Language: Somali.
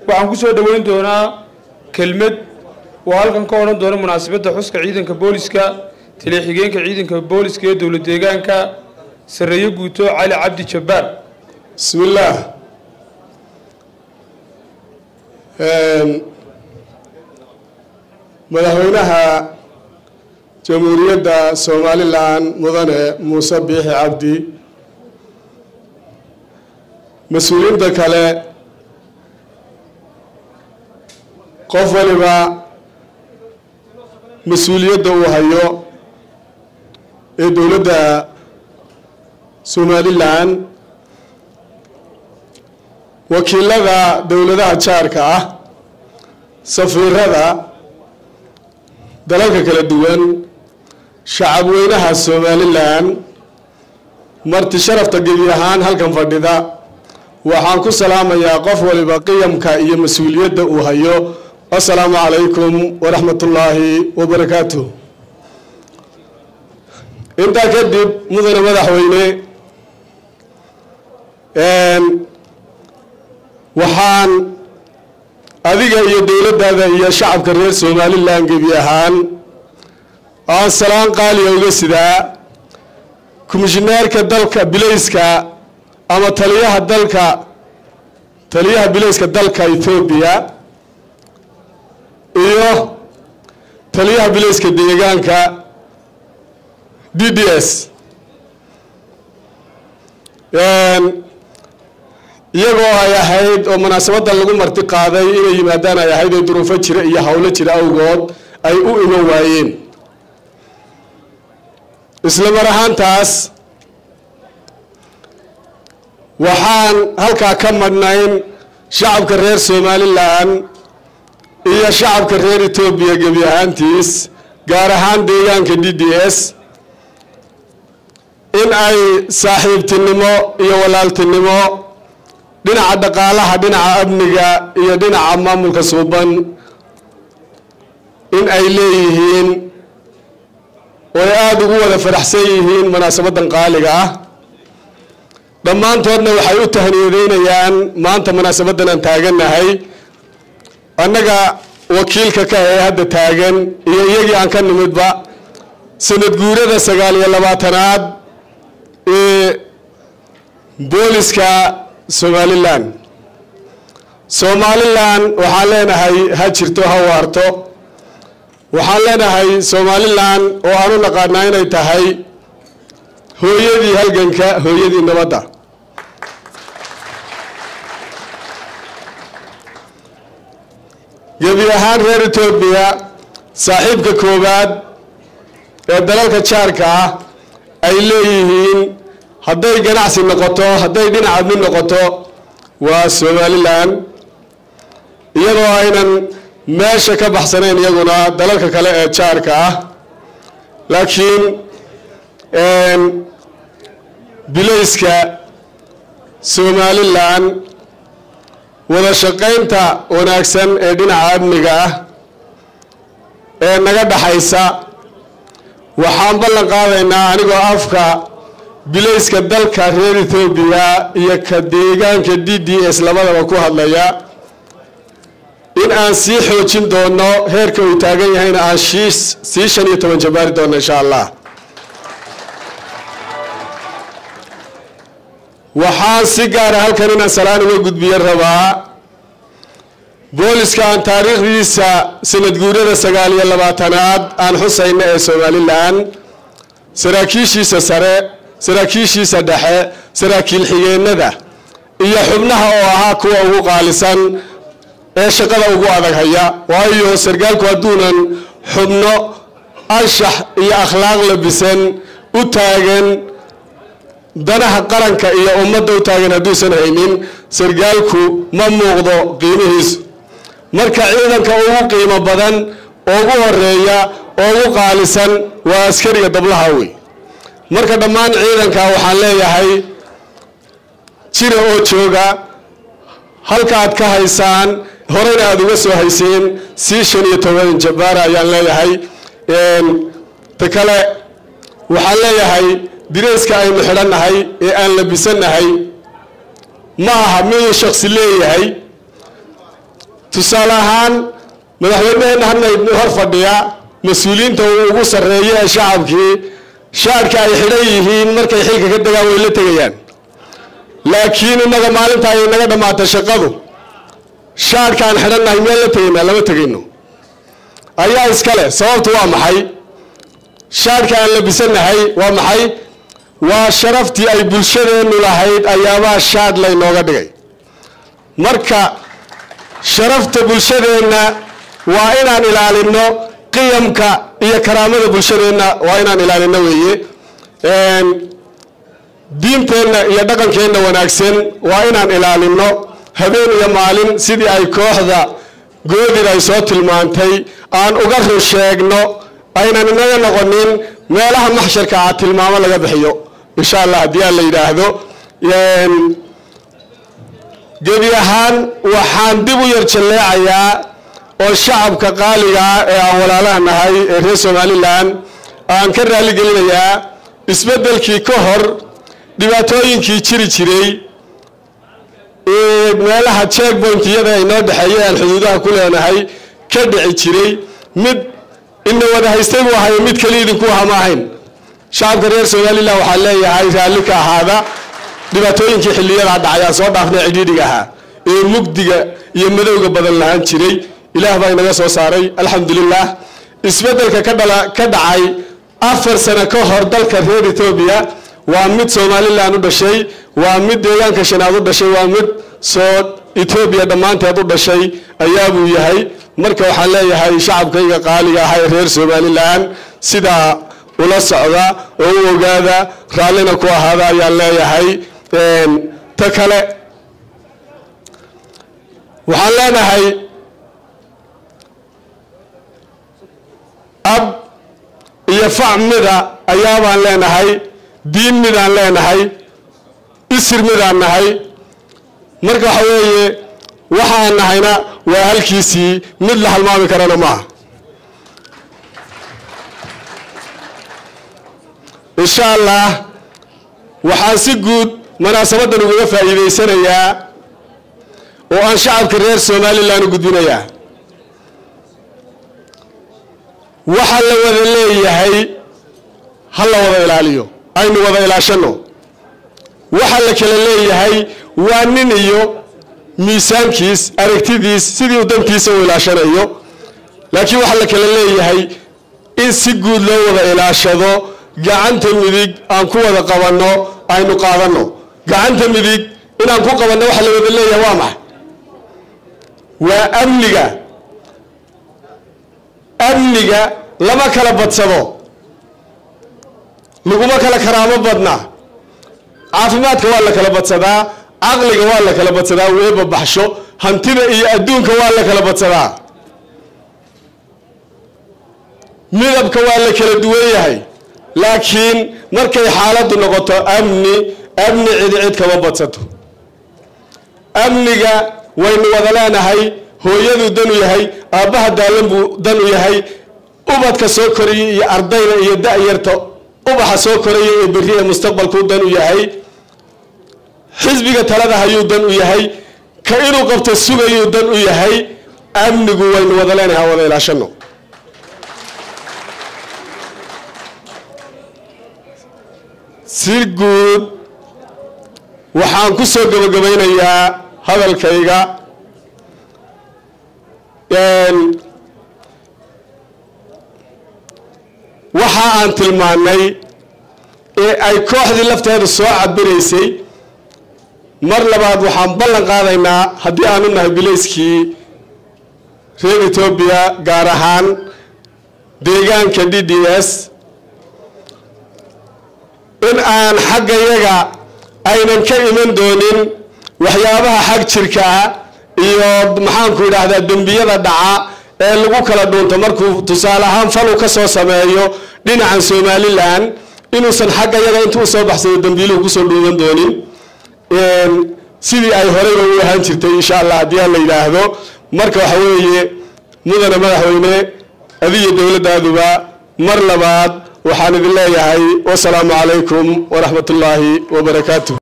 waxaan ku soo dhoweyn doonaa kelmad oo halkan ka odhan doona munaasabadda xuska ciidanka booliska taliya-xigeenka ciidanka booliska ee dowlad deegaanka sarreeye guuto cali cabdi jabbaar bismillaah madaxweynaha jamhuuriyadda somalilan mudane muuse biixi cabdi mas-uuliyiinta kale qof waliba mas-uuliyadda uu hayo ee dowladda somalilan wakiilada dowladaha jaarka ah safiirada dalalka kala duwan shacab weynaha somalilan marti sharafta gebi ahaan halkan fadhida waxaan ku salaamayaa qof waliba qiyamka iyo mas-uuliyadda uu hayo assalaamu calaykum waraxmat ullaahi wabarakaatuh intaa kadib mudane madaxweyne waxaan adiga iyo dowladdaada iyo shacabka reer somalilan gebi ahaan aan salaan qaaliya uga sidaa komishineerka dalka bilayska ama taliyaha dalka taliyaha bilayska dalka ethoobiya iyo taliyaha bilayska deegaanka d d s iyagoo ay ahayd oo munaasabadan lagu marti qaaday inay yimaadaan ay ahayd oo duruufo jira iyo howlo jira awgood ay u iman waayeen isla mar ahaantaas waxaan halkaa ka madhnayn shacabka reer somalilan iyo shacabka reer etoobiya gebi ahaantiis gaar ahaan deegaanka d d s in ay saaxiibtinimo iyo walaaltinimo dhinaca dhaqaalaha dhinaca amniga iyo dhinaca maamulka suuban in ay leeyihiin oo ay aada ugu wada faraxsan yihiin munaasabadan qaaliga ah dhammaantoodna waxay u tahniyadeynayaan maanta munaasabadan aan taagannahay annaga wakiilka ka ee hadda taagan iyo iyagii aan ka nimidba sanad guurada sagaal iyo labaatanaad ee booliska somalilan somalilan waxaan leenahay ha jirto ha waarto waxaan leenahay somalilan oo aan u naqaanaa inay tahay hooyadii halganka hooyadii nabadda gebi ahaan reer etoobiya saaxiibka koowaad ee dalalka jaarka ah ay leeyihiin hadday ganacsi noqoto hadday dhinaca mid noqoto waa somalilan iyadoo aynan meesha ka baxsanayn iyaguna dalalka kale ee jaarka ah laakiin bilayska somalilan wada shaqaynta wanaagsan ee dhinaca amniga ah ee naga dhaxaysa waxaan ballan qaadaynaa anigoo afka bilayska dalka reer ethoobiya iyo ka deegaanka d d s labadaba ku hadlaya in aan sii xoojin doono heerka uu taagan yahayna aan shiis sii shan iyo toban jabaari doono insha allah waxaan si gaara halkan inaan salaan uga gudbiyo rabaa booliska aan taariikhdiisa sanad guurada sagaal iyo labaatanaad aan xusayna ee somalilan saraakiishiisa sare saraakiishiisa dhexe saraakiil xigeenada iyo xubnaha oo ahaa kuwa ugu qaalisan ee shaqada ugu adag haya waayo sarkaalku hadduunan xubno anshax iyo akhlaaq labisan u taagan danaha qaranka iyo ummadda u taagan hadduusan haynin sarkaalku ma muuqdo qiimihiisu marka ciidanka ugu qiimo badan oo ugu horeeya oo ugu qaalisan waa askariga dablaha wey marka dhammaan ciidanka waxaan leeyahay jira oo jooga halka aad ka haysaan horeyna aada uga soo hayseen sii shan iyo toban jabaara ayaan leeyahay ta kale waxaan leeyahay direyska aynu xidhannahay ee aan labisannahay ma aha miduu shaksi leeyahay tusaale ahaan madaxweyneheenna hadna hor fadhiya mas-uuliyiinta uu ugu sarreeyo ee shacabkii shaadhka ay xidhan yihiin markay xilka ka degaan way la tegayaan laakiin innaga maalinta ay naga dhammaata shaqadu shaadhka aan xidhannahay meel la tegaynaa lama tegayno ayaa iskale sababtu waa maxay shaadhka aan labisanahay waa maxay waa sharaftii ay bulshadeennu lahayd ayaabaa shaadh laynooga dhigay marka sharafta bulshadeenna waa inaan ilaalino qiyamka iyo karaamada bulshadeenna waa inaan ilaalino weeye diinteenna iyo dhaqankeenna wanaagsan waa inaan ilaalino habeen iyo maalin sidii ay kooxda goodid ay soo tilmaantay aan uga run sheegno aynan inaga noqonin meelaha maxsharka ah tilmaamo laga bixiyo insha allah haddii aan la yidhaahdo gebi ahaan waxaan dib u yar jalleecayaa oo shacabka qaaliga ah ee aan walaalaha nahay ee reer somalilan aan ka raali gelinayaa isbeddelkii ka hor dhibaatooyinkii jiri jiray meelaha checkpointiyada ay noo dhexeeya aan xuduudaha ku leenahay ka dhici jiray mid ina wada haystay buu ahayo mid keli idinku aha ma ahayn shacabka reer somalilan waxaa leeyahay raalli ka ahaada dhibaatooyinkii xiliyadaa dhacay aan soo dhaafnay cidhiidhiga ahaa ee mugdiga iyo madowga badan lahaan jiray ilaah baa inaga soo saaray alxamdulilah isbeddelka ka dhala ka dhacay afar sano ka hor dalka reer etoobiya waa mid somalilan u dhashay waa mid deegaanka shanaad u dhashay waa mid soo etoobiya dhammaanteed u dhashay ayaabuu yahay marka waxaan leeyahay shacabkayga qaaliga ah ee reer somalilan sidaa ula socda oo u ogaada raallina ku ahaada ayaan leeyahay ta kale waxaan leenahay ab iyo fac mida ayaabaan leenahay diin midaan leenahay isir midaan nahay marka waxa weeye waxa aan nahayna waa halkiisii mid la halmaami karana maaha insha allah waxaan si guud munaasabadan ugaga faa'iidaysanayaa oo aan shacabka reer somalilan u gudbinayaa waxa la wada leeyahay ha la wada ilaaliyo aynu wada ilaashano waxa la kala leeyahay waa nin iyo miisaankiis aragtidiis sidii uu dantiisa u ilaashanayo laakiin waxaa la kala leeyahay in si guud loo wada ilaashado gacanta midig aan ku wada qabanno aynu qaadanno gacanta midig inaan ku qabanno waxa la wada leeyahay waa maxay waa amniga amniga lama kala badsado laguma kala karaamo badna caafimaadka waa la kala badsadaa caqliga waa la kala badsadaa weeba baxsho hantida iyo adduunka waa la kala badsadaa midabka waa la kala duwan yahay laakiin markay xaaladdu noqoto amni amni cidi cid kama badsato amniga waynu wada leenahay hooyaduu dan u yahay aabbaha daalan buu dan u yahay ubadka soo koraya iyo ardayda iyo da-yarta ubaxa soo koraya ee berri ee mustaqbalkuu dan u yahay xisbiga talada hayuu dan u yahay ka inuu qabto sugayuu dan u yahay amnigu waynu wada leenahay ha wada ilaashano si guud waxaan ku soo gabagabaynayaa hadalkayga waxa aan tilmaanay ee ay kooxdii lafteedu soo cabiraysay mar labaad waxaan ballan qaadaynaa haddii aanu nahay bilayskii reer etoobiya gaar ahaan deegaanka d d s in aan xaggayaga aynan ka iman doonin waxyaabaha xag jirka ah iyo maxaanku idhaahdaa dembiyada dhaca ee lagu kala dhuunto markuu tusaale ahaan falu ka soo sameeyo dhinacan somalilan inuusan xaggayaga intuu usoo baxsado dembiiluhu kusoo dhuuman doonin sidii ay horeyba u ahaan jirtay insha allah haddii aan la yidhaahdo marka waxa weeye mudane madaxweyne adiyo dowladdaaduba mar labaad waxaan idin leeyahay wasalaamu calaykum waraxmat ullaahi wabarakaatuh